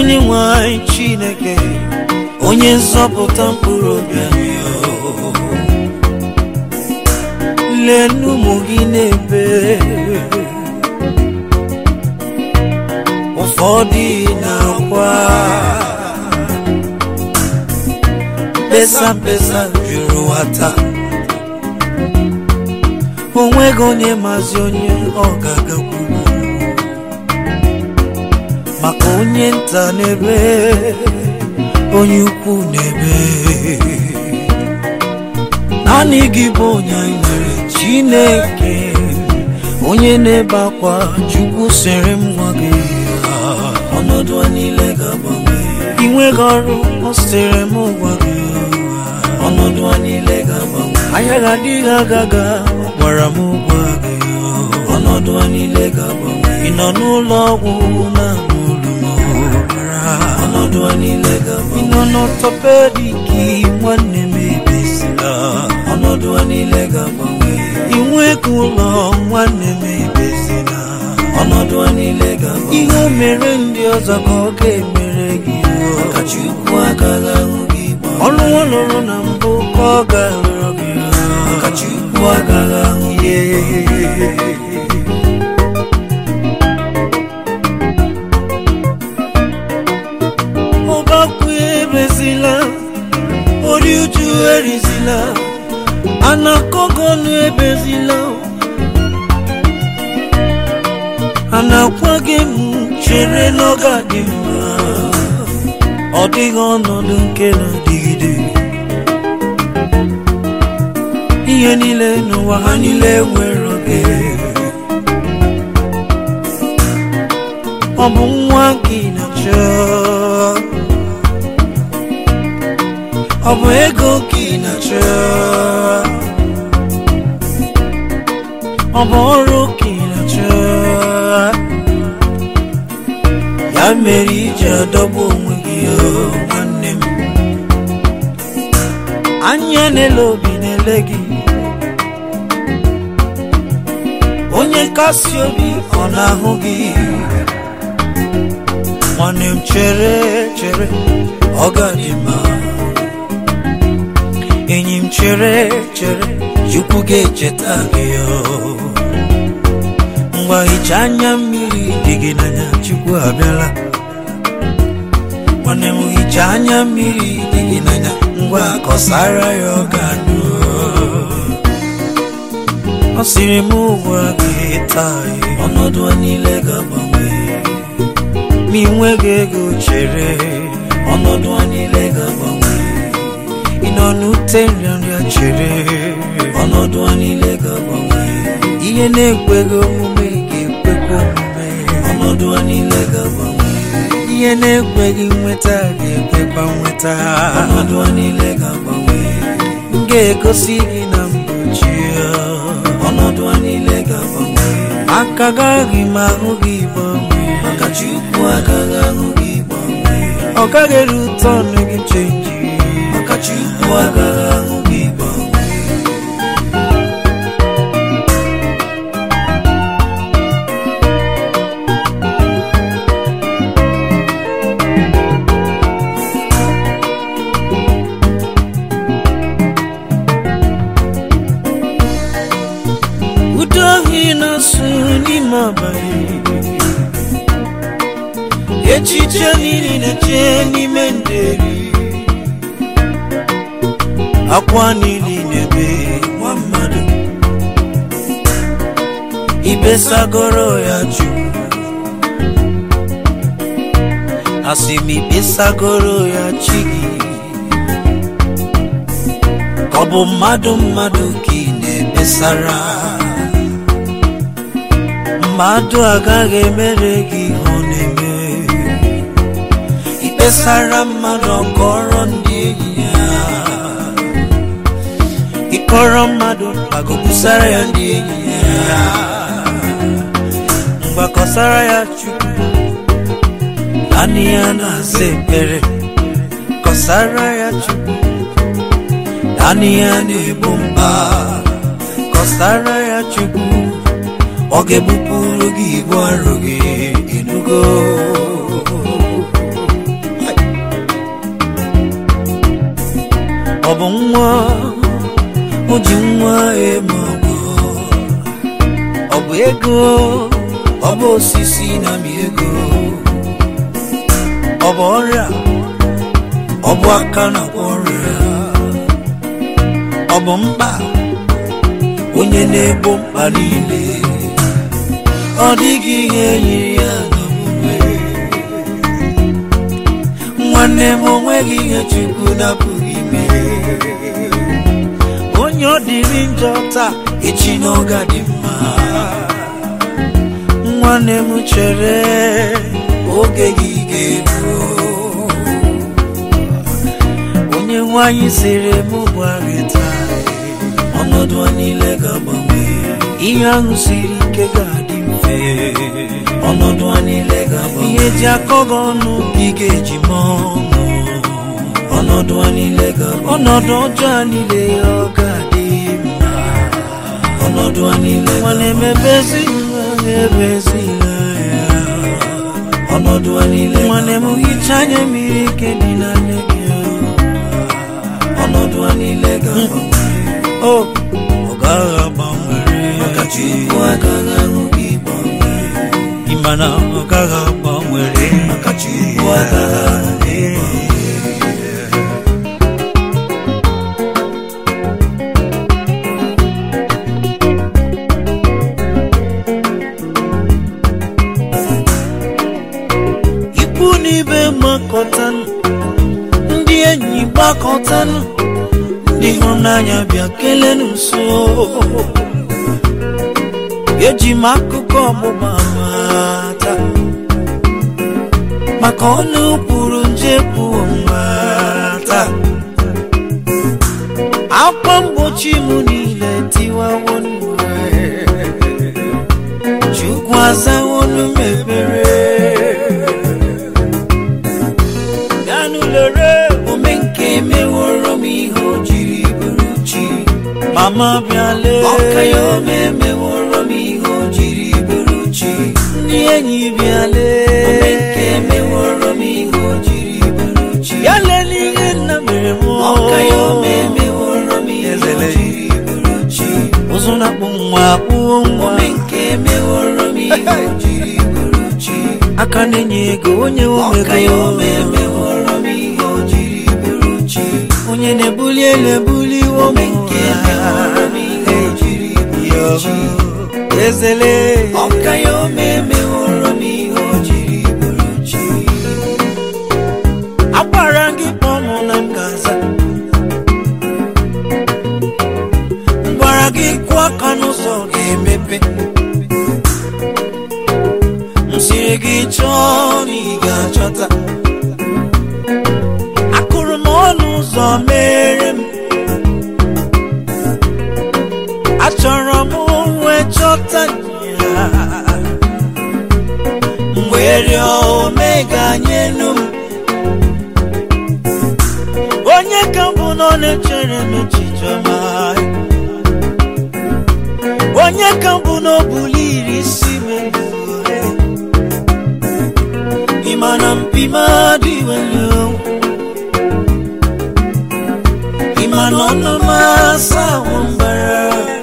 onye nwanyị chineke onye nzọpụta mkpụrụ obi anyị o. lenu ụmụ gị na-ebe ụfọdụ na-akwa mkpesa mkpesa juru ụwa taa onweghị onye mazi onye ọ ga-agakwuru maka onye nta n'ebe onye ukwu n'ebe naanị gị bụ onye anyị nwere chineke onye na-ebe akwa chukwu sịrị m nwa gị ya. ọnọdụ a niile ga-agbanwe ị nweghị ọrụ ọ sịrị m gwa gị ya. ọnọdụ a niile ga-agbanwe ahịa ga-adịghị agaga ọ gwara m gwa gị ya. ọnọdụ a niile ga-agbanwe ị nọ n'ụlọ ọgwụ na-anụ olu m ọnọdụ a niile ga-agbanwe ị nọ n'ọtọpediki nwanne m ebesila ọnọdụ a niile ga-agbanwe ị nweghị ụlọ nwanne m ebesila ọnọdụ a niile ga-agbanwe ihe o mere ndị ọzọ ka ọ ga-emere gị maka Chukwu agaghị ahụ gị gba ọrụ ọ lụrụ na mbụ ka ọ ga-alụrụ gị maka Chukwu agaghị ahụ gị ọbakwu ebezila ori uju erizila anakọgọnụ ebezila anakwa gị m chere n'oge dị mma ọ dịghị ọnọdụ nke na-adịgide ihe niile n'ụwa ha niile nwere oge ọ bụ nwa gị na-achọ ọ bụ ego gị na-achọ ọ bụ ọrụ gị na-achọ ya mere iji adọgbu onwe gị o nwanne m anya na-ele obi na-ele gị onye nkasi obi ọ na-ahụ gị nwanne m chere chere ọ ga-adị mma enyi m chere chere chukwu ga-echeta gị o ngwa hichaa anya mmiri dị gị n'anya chukwu abịala nwanne m hichaa anya mmiri dị gị n'anya ngwa kọsara ya ọ ga-anụ ọ sịrị m ugwa gị taa ọnọdụ a niile ga-agbanwe ma ị nweghị ego chere ọnọdụ a niile ga-agbanwe ị nọ n'ute nrịanrịa chere ọnọdụ a niile ga-agbanwe ihe na-ekweghị omume ga-ekwekwa omume ọnọdụ a niile ga-agbanwe ihe na-ekweghị nweta ga-ekwekwa nweta ọnọdụ a niile ga-agbanwe m ga-egosi gị na mgbochi ọnọdụ a niile ga-agbanwe aka gaghị m ahụ gị gbanwe maka Chukwu agaghị ahụ gị gbanwe ọ gaghị eru ụtọ ọnụ gị chenji maka Chukwu agaghị ahụ gị gbanwe udo ohi na-asụ n'ime abalị echiche niile na-eche n'ime nderi akwa niile na-ebe nwa mmadụ ibesagoro ya jụụ asị m ibesagoro ya chi gị ka ọ bụ mmadụ mmadụ ka ị na-ebesara mmadụ agaghị emere gị ihe ọ na-eme ikpesara mmadụ ọkọrọ ndị enyi ya ịkọrọ mmadụ agụbusara ya ndị enyi ya mgbakọsara ya chukwu naanị ya na-aza ekpere kọsara ya chukwu naanị ya na-egbu mkpa kọsara ya chukwu ọ ga-ebupụrụ gị ibu arụ gị enugo bụ nwa o ji nwa eme ọgọ ọ bụ ego ọ bụ osisi na mi ego ọ bụ ọrịa ọ bụ aka na ọrịa ọ bụ mkpa onye na-ebo mkpa niile ọ dịghị ihe yiri ya n'omume nwanne m onweghị ihe chukwu napụghị ime onye ọ dịrị njọ taa echi n'oge dị mma nwanne m chere oge gị ga-eru onye nwanyị siri m gbara taa ọnọdụ a niile ga-agbanwe ihe ahụ siri ike ga-adị mfe ọnọdụ a niile ga-agbanwe ihe ji akọ gị ọnụ ka ị ga-eji mee ọnụ ọnọdụ a niile ga-agbanwe ọnọdụ ọjọọ a niile ya ọ ga-adị mma ọnọdụ a niile nwanne m ebezila ebezila ya ọnọdụ a niile nwanne m hicha anya mmiri ike dị n'anya gị ọnọdụ a niile ga-agbanwe o ọ gaghị agbanwere maka Chukwu agaghị ahụ gị gbanwee ịma na ọ gaghị agbanwere maka Chukwu agaghị ahụ gị gbanwee ikwu n'ibe makọtanụ ndị enyi gbakọtanụ ndị ịhụnanya bịa kelee nso eji m akụkọ ọgbụgba mata maka ọnụ kwuru nje pụọ mata akwa mgbochi m niile tiwawo chukwu azawonu m ekpere bịanụ lere ome nke meworo m ihe o jiri bụrụ chi mama bịale ọka ya ome meworo m ihe o jiri bụrụ chi ndị enyi bịale ome nke meworo m ihe o jiri bụrụ chi ya lele ihe nna mere m ọka ya ome meworo m ihe o jiri bụrụ chi ụzụ na-akpụ nwa akpụo nwa ome nke meworo m ihe o jiri bụrụ chi aka na-enye ego onye omego ya ome meworo m ihe o jiri bụrụ chi onye na-ebuli elu ebuli ome nke meworo m ihe o jiri bụrụ chi ezele ọka ya ome meworo m ihe o jiri bụrụ chi agbara gị kpọọ mụ na m ga-aza gwara gị kwụọ aka n'ụzọ ga-emepe m siri gị chọọ na ị ga-achọta akụrụ m ọnụ ụzọ mere m achọrọ m wee chọta ya mgbe rịọ omega nyenu m onye ka mbụ nọ na-echere m echiche ọma onye ka mbụ n'obuli iri isi melu ịma na mpima dị welu ịma na ọnụ m asa ahụ mbara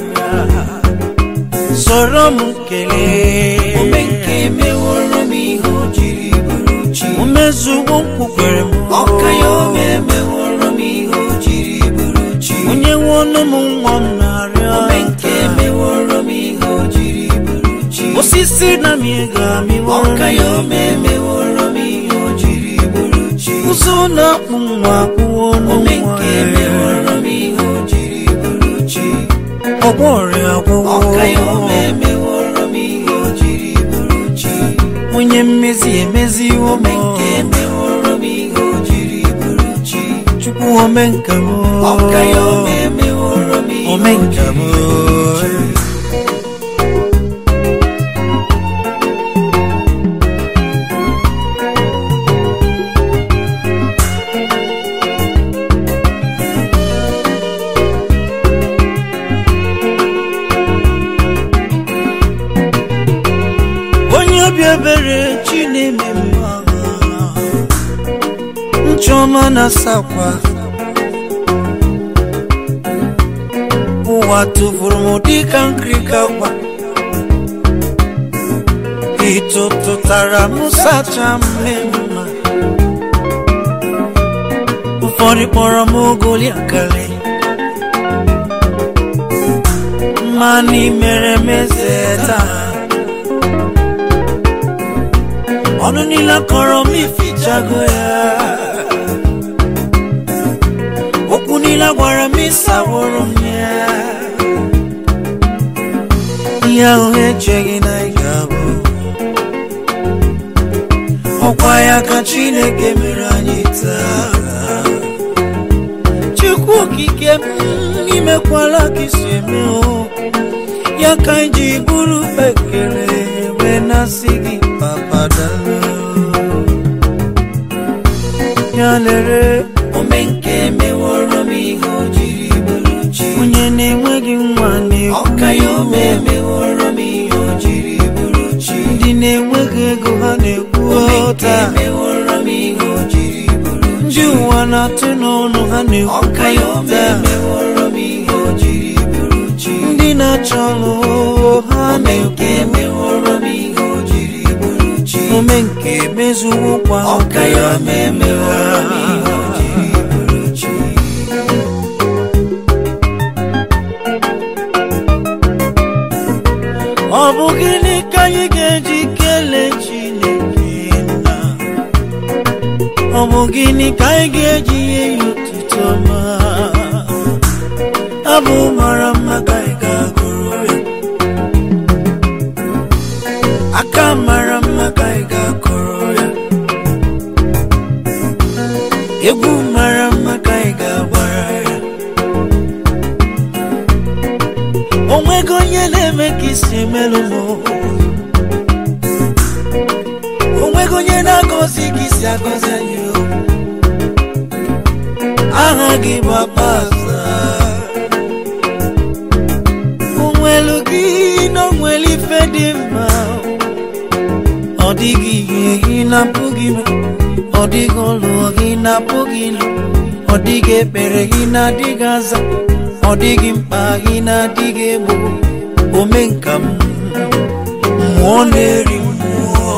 soro m kelee ome nke meworo m ihe o jiri bụrụ chi umezuwo nkwukwere m ọka ya ome meworo m ihe o jiri bụrụ chi onye nwe ọnụ m nwa m na-arịọ ome nke meworo m ihe o jiri bụrụ chi osisi na mi ga-amịworo ọka ya ome meworo m ihe o jiri bụrụ chi ụzọ na-akpụ nwa akpụwo ome nke meworo m ihe o jiri bụrụ chi ọgwọ ọrịa agwụwo ọka ya ome meworo m ihe o jiri bụrụ chi onye mmezi emeziwo ome nke meworo m ihe o jiri bụrụ chi chukwu ome nke m ọka ya ome meworo m ihe ome nke m onye obi ebere chi na-eme mma nchọma na-asakwa ụwa tụfuru m dịka nkirika gwa ịtụtụtara m sacha mmemme ụfọdụ kpọrọ m ogoli akali mana ị mere m eze taa ọnụ niile kọrọ m ifichago ya okwu niile gwara m ịsaworo m ya ihe ahụ echeghị na ị ga-abụ ọkwa ya ka chineke mere anyị taa chukwu okike m imekwala ka isi eme o ya ka anyị ji bụrụ ekele wee na-asị gị papadalo ya lere omenke meworo m ihe o jiri bụrụ chi onye na-enweghị nwa na-ekwu ọka ya ome meworo m ihe o jiri bụrụ chi ndị na-enweghị ego ha na-ekwu ọta meworo m ihe o jiri bụrụ chi ndị ụwa na-atụ n'ọnụ ha na-ekwu ọka ya ome meworo m ihe o jiri bụrụ chi ndị na-achọ ọlụ ha na-ekwu meworo m ihe o jiri bụrụ chi omenke mezuwokwa ọka ya ome meworo m ihe o jiri bụrụ chi ọ bụ gịnị ka anyị ga-eji kelee Chineke nna ọ bụ gịnị ka anyị ga-eji nye ya otuto ma abụ mara mma ka anyị ga-agụrụ ya aka mara mma ka anyị ga-akụrụ ya egwu mara mma ka anyị ga-agbara ya onwego onye na-eme ka isi emelụ m onwego onye na-agọzi ka isi agọzi anyị o. aha gị bụ akpaza onwelu gị na onwere ife dị mma ọ dịghị ihe gị na-apụghị ime ọ dịghị ụlọ gị na-apụghị ịlụ ọ dịghị ekpere gị na-adịghị aza ọ dịghị mkpa gị na-adịghị egbo omenka m mmụọ na-eri mmụọ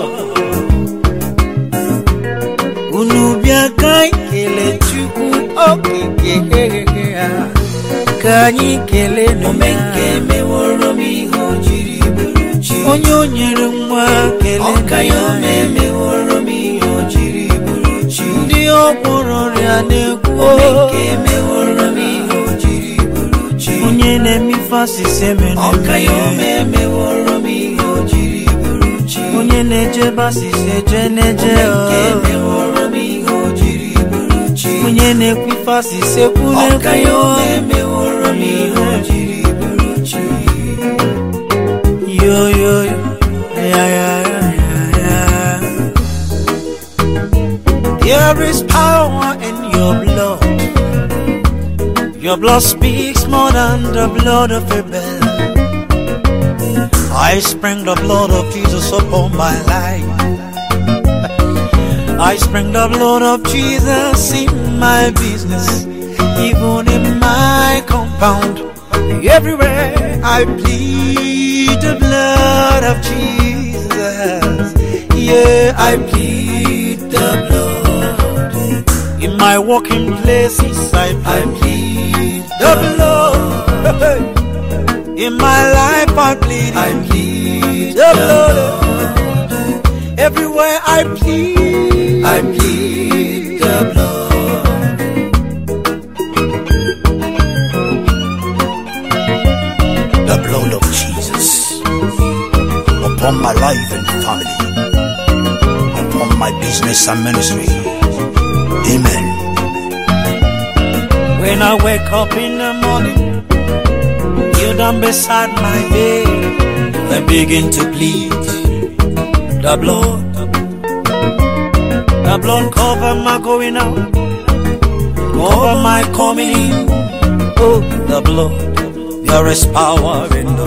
unu bịa ka anyị kelee chukwu okike ha ka anyị kelee omenka emeworo m ihe o jiri bụrụ chi onye o nyere nwa kelee ọka ya ome emeworo m ihe o jiri bụrụ chi ndị ọkpọrọ ọrịa na-ekwu omenka emeworo m ihe o jiri bụrụ chi onye na-eme ife asịsị emere ọka ya ome emeworo m ihe o jiri bụrụ chi onye na-ejebe asịsị eje na-eje emeworo m ihe o jiri bụrụ chi onye na-ekwu ife asịsị ekwu na-ekwu ya ome emeworo m ihe o jiri bụrụ chi yo yo yo ya ya ya ya ya There is power in your blood. Your blood speaks more than the blood of Abel. I spring the blood of Jesus upon my life. I spring the blood of Jesus in my business, even in my compound. Everywhere I plead the blood of Jesus. Yeah, I plead the blood. In my working places, I, I plead the blood. In my life, I plead, I plead the blood. Everywhere I plead, I plead the blood. the blood of Jesus upon my life and family, upon my business and ministry. Amen. When I wake up in the morning, you down beside my bed, I begin to plead the blood. The blood cover my going out, cover my coming in. Oh, the blood, there is power in the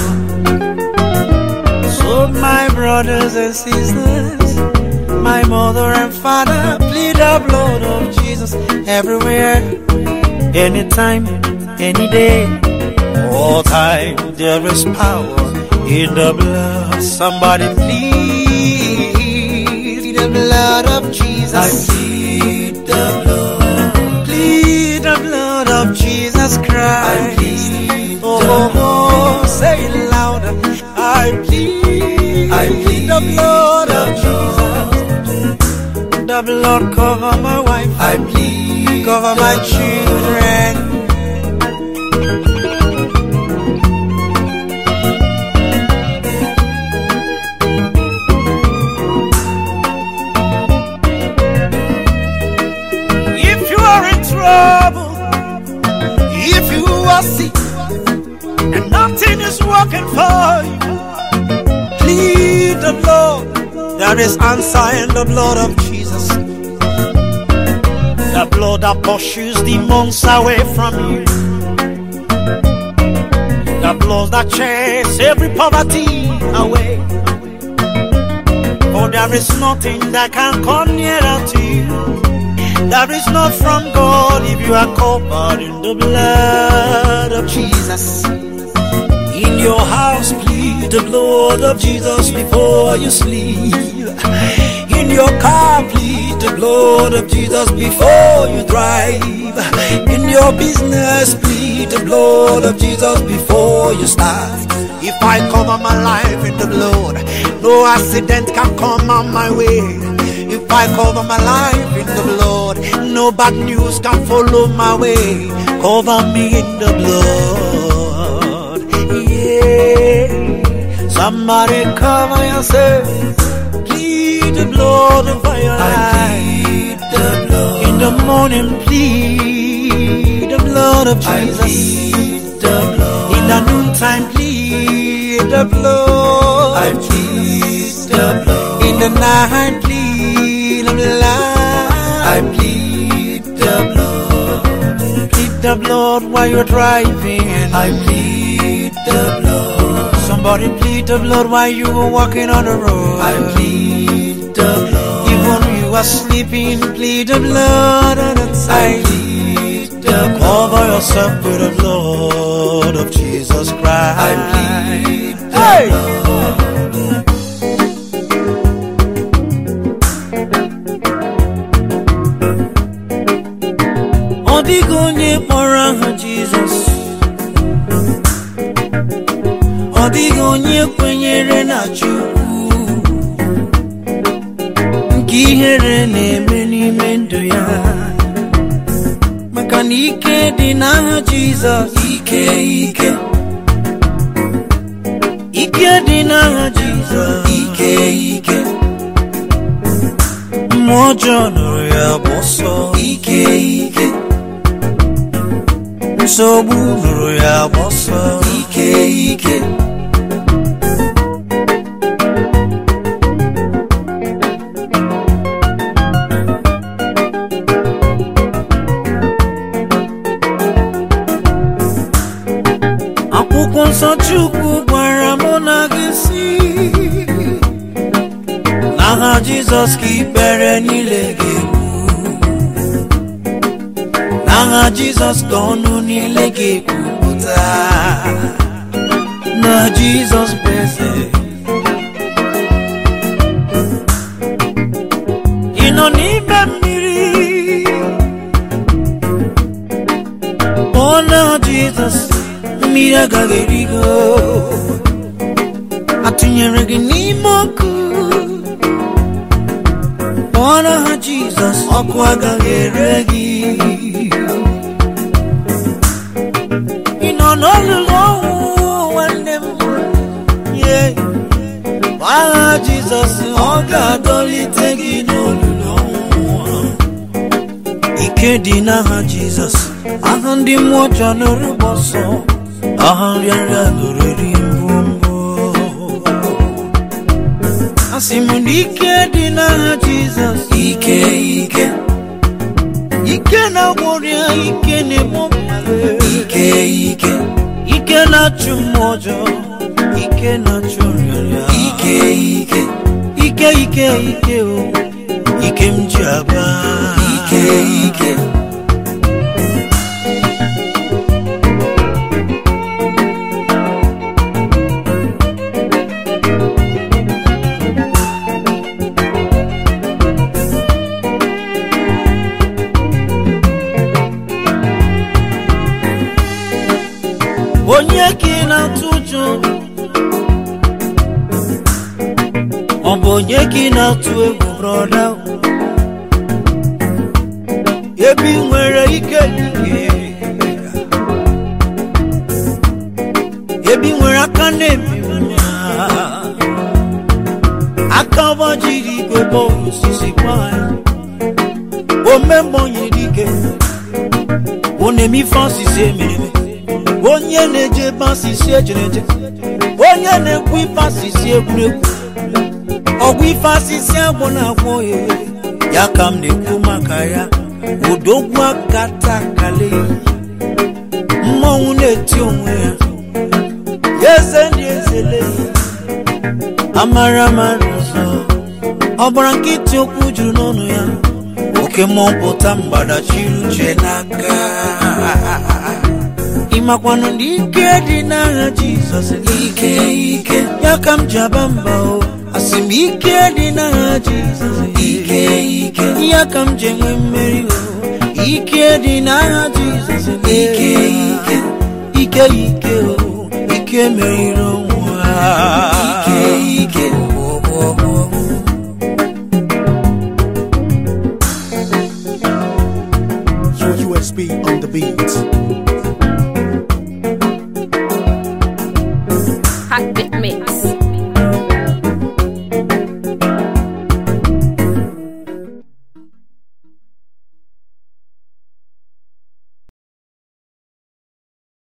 blood. So, my brothers and sisters, my mother and father, plead the blood of Jesus everywhere, anytime, any day. All time there is power in the blood. Somebody plead the blood of Jesus. I plead the blood. Plead the blood of Jesus Christ. I plead oh, oh, oh, say it louder. I plead, I plead the blood of Jesus. The blood cover my wife. I plead cover my children. If you are in trouble, if you are sick, and nothing is working for you, plead the blood. There is answer in the blood of Jesus. The blood that pushes demons away from you. The blood that chases every poverty away. For there is nothing that can come nearer to you. That is not from God if you are covered in the blood of Jesus. In your house, plead the blood of Jesus before you sleep. In your car, plead the blood of Jesus before you drive. In your business, plead the blood of Jesus before you start. If I cover my life in the blood, no accident can come on my way. If I cover my life in the blood, no bad news can follow my way. Cover me in the blood. Yeah. Somebody cover yourself. Plead the blood over your life. the blood. In the morning, plead the blood of Jesus. the blood. In the noontime, plead the blood. I plead the blood. In the night, plead the blood. I plead the blood. Plead the blood while you're driving. I plead the blood. Somebody plead the blood while you were walking on the road. I plead the blood. Even when you are sleeping, plead the blood on the side. I plead the blood. Cover yourself with the blood of Jesus Christ. I plead the hey! blood. Ọ dịghị onye kpọrọ aha Jizọs Ọ dịghị onye kwenyere na Chukwu nke ihere na-eme n'ime ndụ ya maka na ike dị n'aha Jizọs ike ike ike dị n'aha Jizọs ike ike mmụọ ọjọọ nụrụ ya bụ ọsọ ike ike nsogbu nụrụ ya bụ ọsọ ike ike akwụkwọ nsọ chukwu gwara mụ na gị si n'aha jizọs ka ikpere niile ga-egbu n'aha jizọs ka ọnụ niile ga-ekwupụta na jizọs bụ eze ị nọ n'ime mmiri ọ na jizọs mmiri agaghị erigo atụnyere gị n'ime ọkụ kpọrọ ha jizọs ọkụ agaghị ere gị ị nọ n'olulu ọnwụ nwanne m ye agha jizọs ọ ga-adọlite gị n'olulu ọnwụ ike dị n'aha jizọs aha ndị mmụọ ọjọọ nụrụ gbọsọ aha nrịanrịa nụrụ eri mbụ asị m na ike dị n'aha jizọs ike ike ike na-agwọrịa ike na-egbu mmadụ ike ike ike na-achụ mmụọ ọjọọ ike na-achụ nrịanrịa ike ike ike ike ike o ike m ji aba ike ike onye ka ị na-atụ ụjọ ọ bụ onye ka ị na-atụ egwu brọda ebe ị nwere ike ike ebe ị nwere aka na-ebi nwa aka gbajiri igwe bọọlụ osisi gbaa omemgbe dike ọ na-eme ife asịsị emere eme onye na-eje ebe asịsị ejere eje onye na-ekwu ife asịsị egwuregwu ọgwụ ife asịsị agwọ na-agwọ ya ya ka m na-ekwu maka ya odogwu aka takale mmọnwụ na-eti onwe ya eze ndị ezele amara amara ọzọ ọbara nkịtị okwu juru n'ọnụ ya oke mmụọ pụta mgbadachiri uche n'aka ịmakwanụ ndị ike dị n'agha jizọs ike ike ya ka m ji aba mba o asị m ike dị n'agha jizọs ike ike ya ka m ji enwe mmeri o ike dị n'agha jizọs ike ike ike ike o ike meriri ọnwụ ike ike USB on the beat.